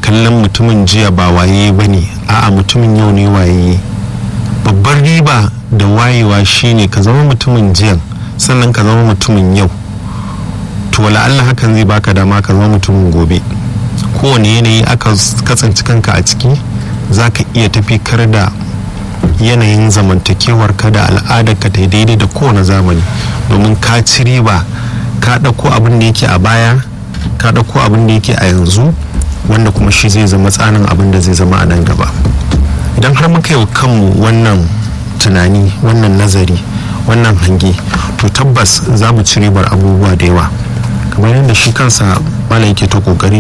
kallon mutumin jiya ba waye ba ne a'a mutumin yau ne waye babbar riba da wayewa shine ka zama mutumin jiyan sannan ka zama mutumin yau to wala Allah hakan zai baka dama ka zama mutumin gobe kowane yanayi aka kasance kanka a ciki za ka iya tafi kar da yanayin zamantakewar ka da al'adar ka ta daidai da kowane zamani domin ka ci riba ka ɗauko abin da yake a baya ka ɗauko abin da yake a yanzu wanda kuma shi zai zama tsanin abin da zai zama a nan gaba idan har muka yi kanmu wannan tunani wannan nazari wannan hange to tabbas za mu ci ribar abubuwa da yawa kamar yadda shi kansa malam yake ta kokari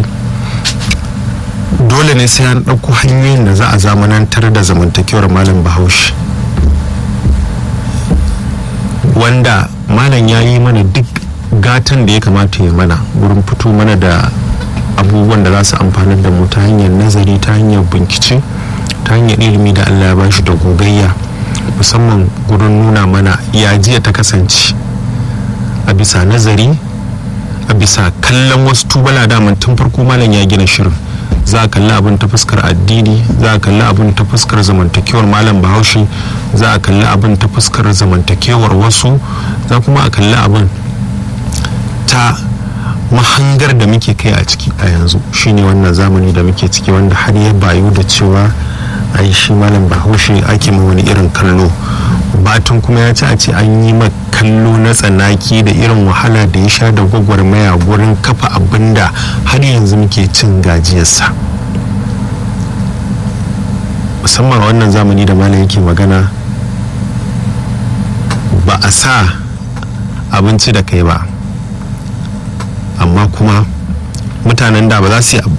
dole ne sai an ɗauko hanyoyin da za a zamanantar da zamantakewar malam bahaushe wanda malam ya yi mana duk gatan da ya kamata ya mana wurin fito mana da abubuwan da za su amfanar da mu ta hanyar nazari ta hanyar bincike ta hanyar ilimi da allah ya bashi da gogayya musamman gurin nuna mana ya jiya ta kasance a bisa nazari a bisa kallon wasu tubala daman tun farko malam ya gina shirin za a kalli abin ta fuskar addini za a kalli abin ta fuskar zamantakewar malam bahaushe za a kalli abin ta fuskar zamantakewar wasu za kuma a kalli abin ta mahangar da muke kai a ciki a yanzu shine wannan zamani da muke ciki wanda har ya bayu da cewa a yi shi malam bahaushe ake ma wani irin kallo batun kuma ya ci a ce an yi ma kallo na tsanaki da irin wahala da ya sha da gwagwarmaya gurin kafa abin da har yanzu muke cin gajiyarsa musamman wannan zamani da malam yake magana ba a sa abinci da kai ba amma kuma mutanen da ba za su yi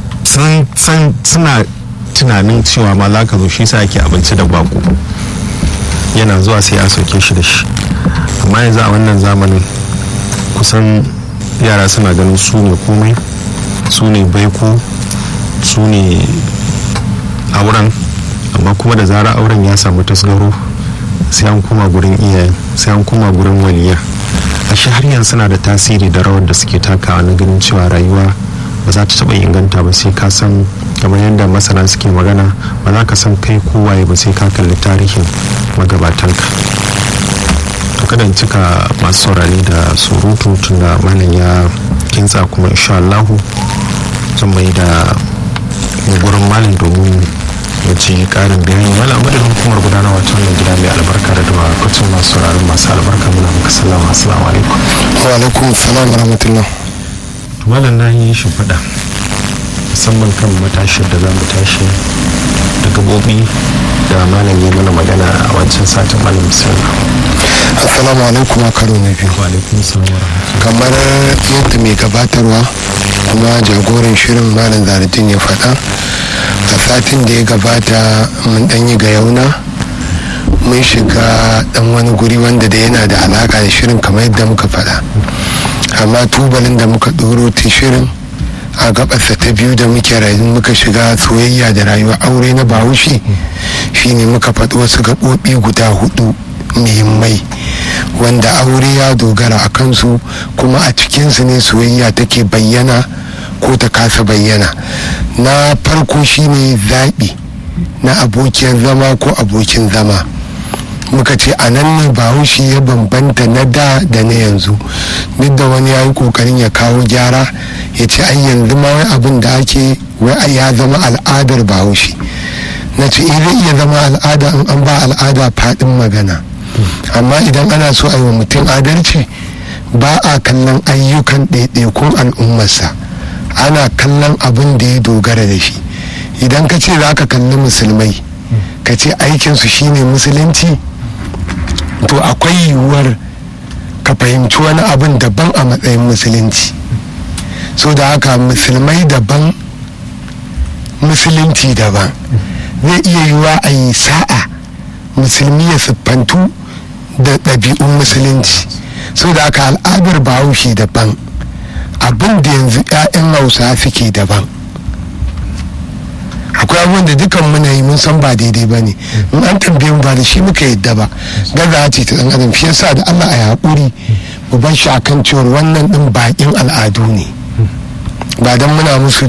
suna tunanin cewa ma za ka zo shi sa ake abinci da bako yana zuwa sai a soke shi da shi amma yanzu a wannan zamanin kusan yara suna ganin su ne komai su ne baiko su ne auren amma kuma da zara auren ya samu tasgaro sai an kuma gurin iyayen sai an kuma gurin waliya ashe har yanzu suna da tasiri da rawar da suke takawa na ganin cewa rayuwa ba za ta taɓa inganta ba sai ka san kamar yadda masana suke magana ba za ka san kai kowaye ba sai ka kalli tarihin magabatanka to kada in cika masu saurari da surutu tun da malam ya kintsa kuma insha Allahu zan mai da gurin malam domin ya ci karin bayani wala madadin hukumar gudanarwa ta wannan gida mai albarka da dama kwacin masu sauraron masu albarka muna muka sallama assalamu alaikum wa alaikum salam rahmatullah malam na yi shi faɗa musamman kan matashin da za mu tashi da gabobi da malam ya mana magana a wancan satin malam musamman assalamu alaikum a karo na biyu wa alaikum salam wa rahmatullahi kamar yadda mai gabatarwa kuma jagoran shirin malam zaradin ya faɗa a satin da ya gabata mun ɗan yi ga yauna mun shiga ɗan wani guri wanda da yana da alaƙa da shirin kamar yadda muka faɗa amma tubalin da muka ɗoro ta shirin a gabarsa ta biyu da muke rayu muka shiga soyayya da rayuwa aure na bahaushe shine muka faɗi wasu gaɓoɓi guda hudu muhimmai wanda aure ya dogara a kansu kuma a cikinsu ne soyayya take bayyana ko ta kasa bayyana na farko shine zaɓi na abokiyar zama ko abokin zama muka ce a nan ne bahaushe ya bambanta na da da na yanzu duk da wani ya yi kokarin ya kawo gyara ya ce ai yanzu ma wai abin da ake wai ya zama al'adar bahaushe na ce zai iya zama al'ada in an ba al'ada faɗin magana amma idan ana so a yi wa mutum adalci ba a kallon ayyukan ɗaiɗaikun al'ummarsa ana kallon abin da ya dogara da shi idan ka ce za ka kalli musulmai ka ce aikinsu shine musulunci to akwai yiwuwar ka fahimci wani abin daban a matsayin musulunci so da haka musulmai daban musulunci daban zai iya yiwuwa a yi sa'a musulmi ya siffantu da ɗabi'un musulunci so da haka al'adar bahaushe daban abin da yanzu 'ya'yan hausa suke daban akwai abubuwan da dukan muna yi mun san ba daidai ba ne in an tambaye mu ba da shi muka yadda ba gaza ce ta dan adam shi yasa da Allah a yi haƙuri mu bar shi akan cewar wannan din baƙin al'adu ne ba dan muna musu